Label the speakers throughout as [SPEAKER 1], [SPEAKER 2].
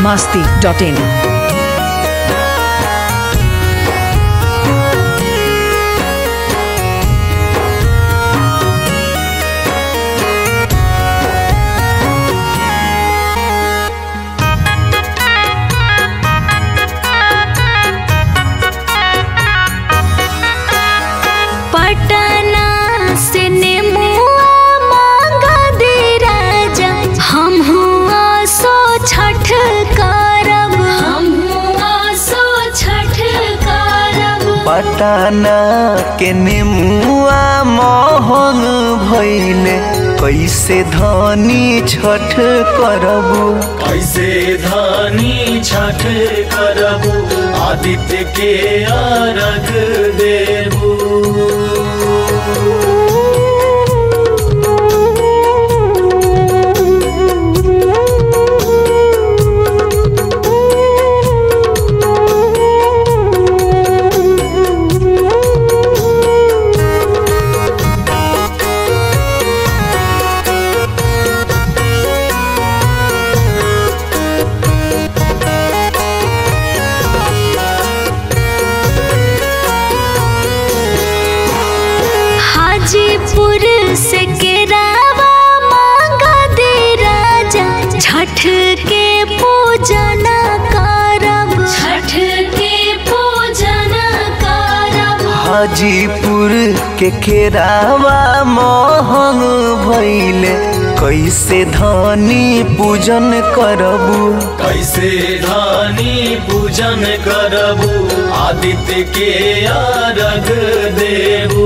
[SPEAKER 1] masti.in.
[SPEAKER 2] Patna से नेमुआ मांगा दे राजा हम हुआ सो छठ करब हम हुआ सो छठ करब
[SPEAKER 3] पटाना के नेमुआ महंग भइले कैसे धनी छठ करबू
[SPEAKER 4] कैसे धानी छठ करबू आदित्य के अर्घ देबू
[SPEAKER 2] हाजीपुर से केरावा मांगा दे राजा छठ के पूजन करब छठ के पूजन करब
[SPEAKER 3] हाजीपुर के केरावा महंग भइले कैसे धनी पूजन करबू
[SPEAKER 4] कैसे धानी पूजन करबू आदित्य के अर्घ देबू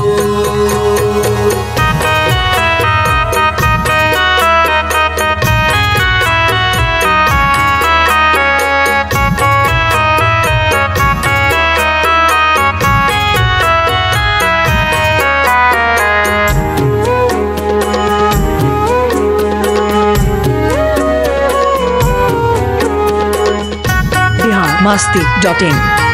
[SPEAKER 1] Bihar masti.in.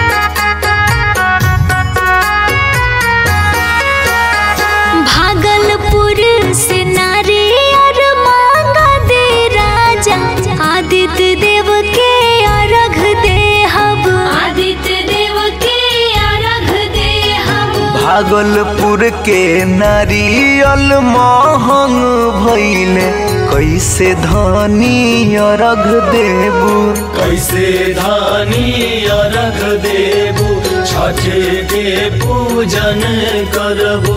[SPEAKER 2] भागलपुर से नारियर मांगा दे राजा आदित्य देव के अर्घ दे हब आदित्य देव के अर्घ दे हब
[SPEAKER 3] भागलपुर के नारियल महंग भइले कैसे धनी अर्घ देबू
[SPEAKER 4] कैसे धानी अर्घ देबू छठ के पूजन करबू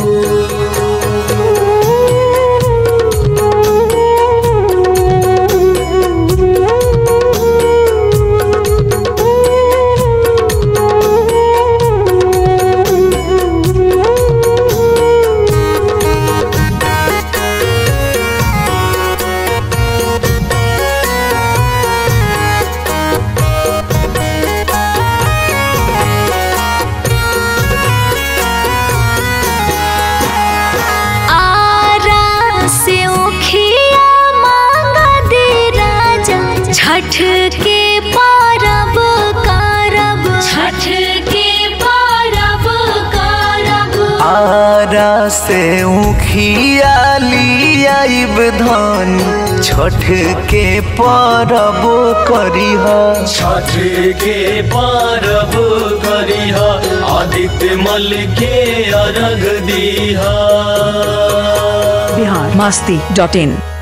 [SPEAKER 2] आरा से ओखिया मांगा दे राजा छठ के परब करब छठ के परब करब
[SPEAKER 3] आरा से उखिया लियाइब धनी छठ के परब करिह
[SPEAKER 4] छठ के पारब करिह आदित्य मल के अर्घ दीहा
[SPEAKER 1] Bihar masti.in.